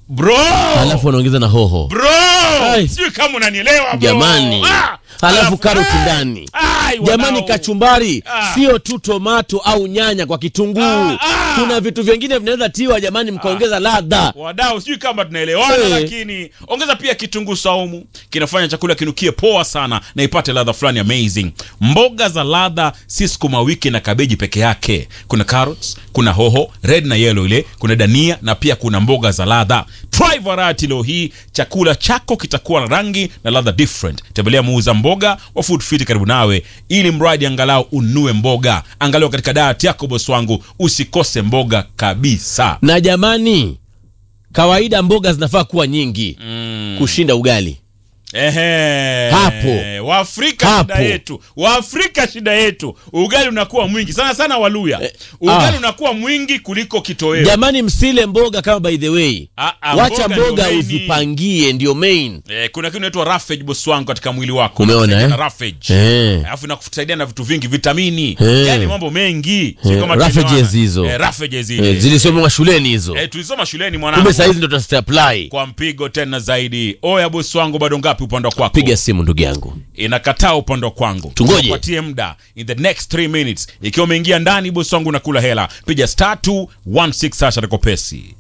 bro alafu wanaongeza na hoho bro Ai. sijui kama unanielewa bro. jamani Ah! alafu karoti ai, ndani ai, jamani wanao. kachumbari Ah. sio tu tomato au nyanya kwa kitunguu Ah, ah. kuna vitu vingine vinaweza tiwa jamani mkaongeza ladha wadau sijui kama tunaelewana Eh. lakini ongeza pia kitunguu saumu kinafanya chakula kinukie poa sana na ipate ladha fulani amazing mboga za ladha si sukuma wiki na kabeji peke yake kuna carrots kuna hoho red na yellow ile kuna dania na pia kuna mboga za ladha try variety leo hii chakula chako kitakuwa na rangi na ladha different tembelea muuza mboga wa food fit karibu nawe ili mradi angalau unue mboga angalau katika diet yako boss wangu usikose mboga kabisa na jamani kawaida mboga zinafaa kuwa nyingi mm. kushinda ugali Ehe. Hapo. Waafrika Hapo. shida yetu, Waafrika shida yetu, ugali unakuwa mwingi sana sana. Waluya ugali ah. unakuwa mwingi kuliko kitoweo. jamani msile mboga kama by the way Ah, ah, wacha mboga ndio mboga main. uzipangie ndio main Eh, kuna kitu inaitwa roughage boss wangu katika mwili wako. Umeona, Inasaidia eh? na roughage. Eh. Alafu inakusaidia na vitu vingi, vitamini, Eh. yani mambo mengi. Sio Eh, kama roughages tunaelewana. hizo. Eh, roughages eh, zile. zilisomwa shuleni hizo Eh, tulisoma shuleni mwanangu. kumbe sahizi ndo tutazitapply Kwa mpigo tena zaidi. Oya boss wangu bado ngapi upande wa kwako? piga simu ndugu yangu inakataa upande wa kwangu Tungoje. Tupatie muda in the next 3 minutes ikiwa umeingia ndani bosi wangu nakula hela piga star 216 hasha pesi